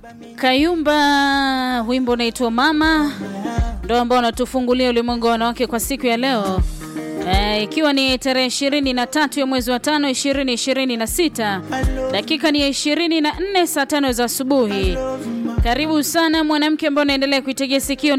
Kayumba, wimbo unaitwa Mama, ndo ambao unatufungulia ulimwengu wa wanawake kwa siku ya leo e, ikiwa ni tarehe ishirini na tatu ya mwezi wa tano ishirini ishirini na sita dakika ni ya ishirini na nne saa tano za asubuhi. Karibu sana mwanamke ambao unaendelea kuitegea sikio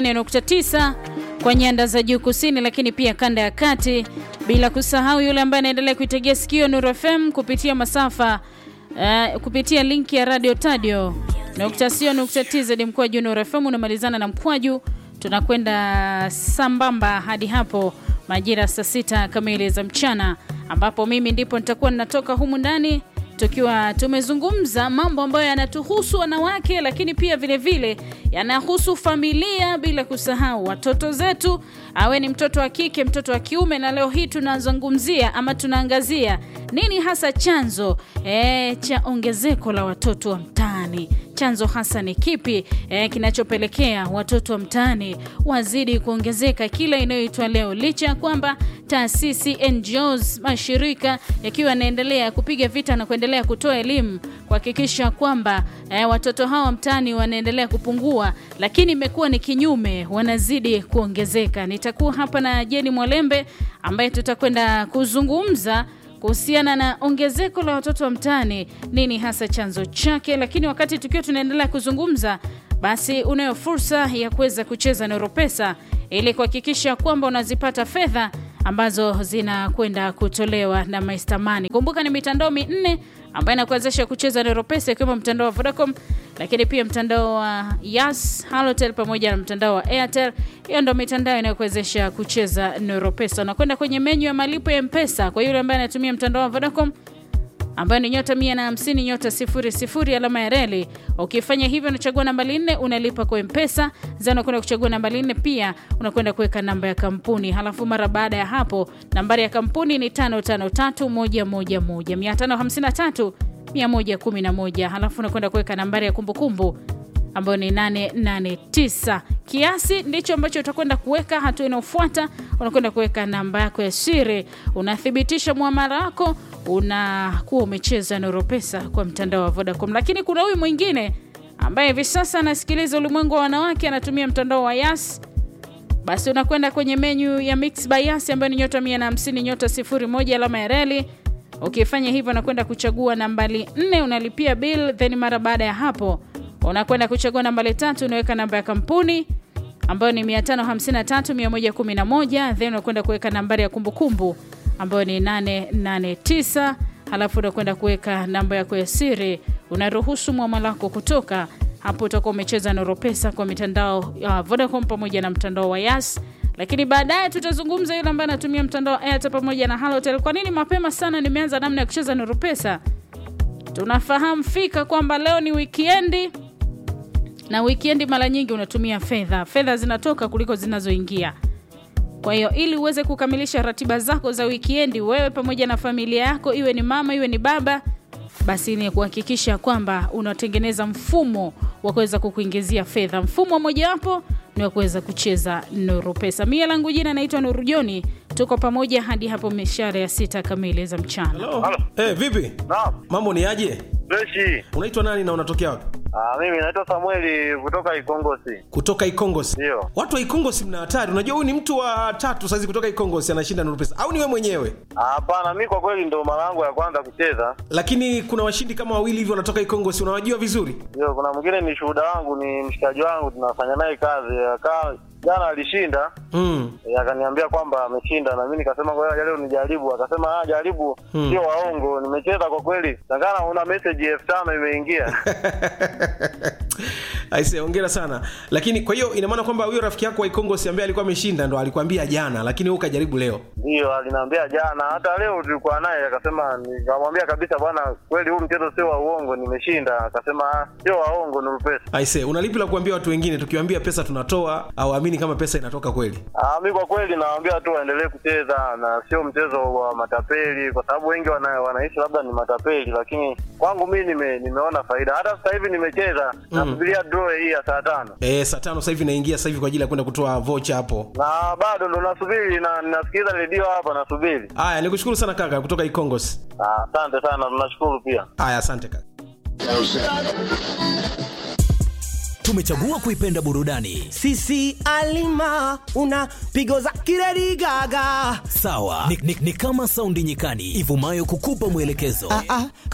88.9 kwa nyanda za juu kusini, lakini pia kanda ya kati, bila kusahau yule ambaye anaendelea kuitegea sikio Nuru FM kupitia masafa uh, kupitia linki ya radio tadio nukta sio nukta tz mkwaju Nuru FM unamalizana na mkwaju, tunakwenda sambamba hadi hapo majira saa sita kamili za mchana, ambapo mimi ndipo nitakuwa ninatoka humu ndani tukiwa tumezungumza mambo ambayo yanatuhusu wanawake, lakini pia vile vile yanahusu familia, bila kusahau watoto zetu, awe ni mtoto wa kike, mtoto wa kiume. Na leo hii tunazungumzia ama tunaangazia nini hasa chanzo e, cha ongezeko la watoto wa mtaani. Chanzo hasa ni kipi e, kinachopelekea watoto wa mtaani wazidi kuongezeka kila inayoitwa leo, licha ya kwamba taasisi, NGOs, mashirika yakiwa yanaendelea kupiga vita na kuendelea kutoa elimu kuhakikisha kwamba e, watoto hawa mtaani wanaendelea kupungua, lakini imekuwa ni kinyume, wanazidi kuongezeka. Nitakuwa hapa na Jeni Mwalembe ambaye tutakwenda kuzungumza kuhusiana na ongezeko la watoto wa mtaani, nini hasa chanzo chake. Lakini wakati tukiwa tunaendelea kuzungumza, basi unayo fursa ya kuweza kucheza Noro Pesa ili kuhakikisha kwamba unazipata fedha ambazo zinakwenda kutolewa na Maistamani. Kumbuka ni mitandao minne ambayo inakuwezesha kucheza Noro Pesa, ikiwemo mtandao wa Vodacom, lakini pia mtandao wa Yas, Halotel pamoja na mtandao wa Airtel. Hiyo ndio mitandao inayokuwezesha kucheza Noro Pesa. Unakwenda kwenye menyu ya malipo ya Mpesa kwa yule ambaye anatumia mtandao wa Vodacom ambayo ni nyota mia na hamsini nyota sifuri sifuri alama ya reli. Ukifanya hivyo unachagua nambari nne unalipa kwa Mpesa za unakwenda kuchagua nambari nne, pia unakwenda kuweka namba ya kampuni. Halafu mara baada ya hapo nambari ya kampuni ni tano tano tatu moja moja moja mia tano hamsini na tatu mia moja kumi na moja halafu unakwenda kuweka nambari ya kumbukumbu ambayo ni 889. Kiasi ndicho ambacho utakwenda kuweka. Hatua inayofuata unakwenda kuweka namba yako ya siri, unathibitisha muamala wako, unakuwa umecheza Noro Pesa kwa mtandao wa Vodacom. Lakini kuna huyu mwingine ambaye hivi sasa anasikiliza ulimwengu wa wanawake, anatumia mtandao wa Yas. Basi unakwenda kwenye menyu ya Mix by Yas ambayo ni nyota 150 nyota 01 alama ya reli. Ukifanya hivyo, unakwenda kuchagua nambari 4 unalipia bill, then mara baada ya hapo unakwenda kuchagua nambari tatu, unaweka namba ya kampuni ambayo ni 553111 then unakwenda kuweka nambari ya kumbukumbu ambayo ni 889 halafu unakwenda kuweka namba yako ya siri, unaruhusu mwamala wako kutoka hapo. Utakuwa umecheza Noro Pesa kwa mitandao ya Vodacom pamoja na mtandao wa Yas, lakini baadaye tutazungumza yule ambaye anatumia mtandao wa Airtel pamoja na Halotel. Kwa nini mapema sana nimeanza namna ya kucheza Noro Pesa? Tunafahamu fika kwamba leo ni wikendi na wikendi mara nyingi unatumia fedha, fedha zinatoka kuliko zinazoingia. Kwa hiyo ili uweze kukamilisha ratiba zako za wikendi, wewe pamoja na familia yako, iwe ni mama iwe ni baba, basi ni kuhakikisha kwamba unatengeneza mfumo wa kuweza kukuingizia fedha. Mfumo mojawapo ni wa kuweza kucheza Nuru Pesa. Mie langu jina naitwa Nuru Joni, tuko pamoja hadi hapo mishare ya sita kamili za mchana. Halo. Eh, vipi? Naam, Mambo ni aje? freshi. Unaitwa nani na unatokea wapi? Ah, mimi naitwa Samueli kutoka Ikongosi. Kutoka Ikongosi. Ndio. Watu wa Ikongosi mna hatari. Unajua huyu ni mtu wa tatu saizi kutoka Ikongosi anashinda Nuru Pesa. Au ni wewe mwenyewe? Ah, Hapana, mi kwa kweli ndo mara yangu ya kwanza kucheza. Lakini kuna washindi kama wawili hivi wanatoka Ikongosi. Unawajua vizuri? Ndio, kuna mwingine ni shuhuda wangu, ni mshikaji wangu, tunafanya naye kazi. Akaa jana alishinda, Mm. eh, akaniambia kwamba ameshinda, na mimi nikasema ngoja leo nijaribu. Akasema ah, jaribu, Hmm. sio waongo. Nimecheza kwa kweli, takana una message elfu tano imeingia. Aise, hongera sana. Lakini kwa hiyo ina maana kwamba huyo rafiki yako wa Ikongosi ambaye alikuwa ameshinda ndo alikwambia jana, lakini wewe ukajaribu leo. Ndio, aliniambia jana, hata leo tulikuwa naye, akasema, nikamwambia kabisa, bwana, kweli huu mchezo sio wa uongo, nimeshinda. Akasema ah, sio waongo, ni pesa. Aise, unalipi la kuambia watu wengine tukiwaambia pesa tunatoa au amini kama pesa inatoka kweli? Ah, mi kwa kweli nawaambia tu waendelee kucheza na sio mchezo wa matapeli, kwa sababu wengi wana, wanaishi labda ni matapeli, lakini kwangu mi nime, nimeona faida. Hata sasa hivi nimecheza nasubiria draw hii ya saa tano Eh, saa tano sasa hivi naingia sasa hivi kwa ajili ya kwenda kutoa vocha hapo. na bado ndo nasubiri na nasikiliza redio hapa nasubiri. Haya, nikushukuru sana kaka kutoka Ikongosi. Ah, Asante sana, tunashukuru pia. Haya, asante kaka. tumechagua kuipenda burudani sisi alima una pigo za kiredi gaga sawa ni, ni, ni kama saundi nyikani ivumayo kukupa mwelekezo ah, ah,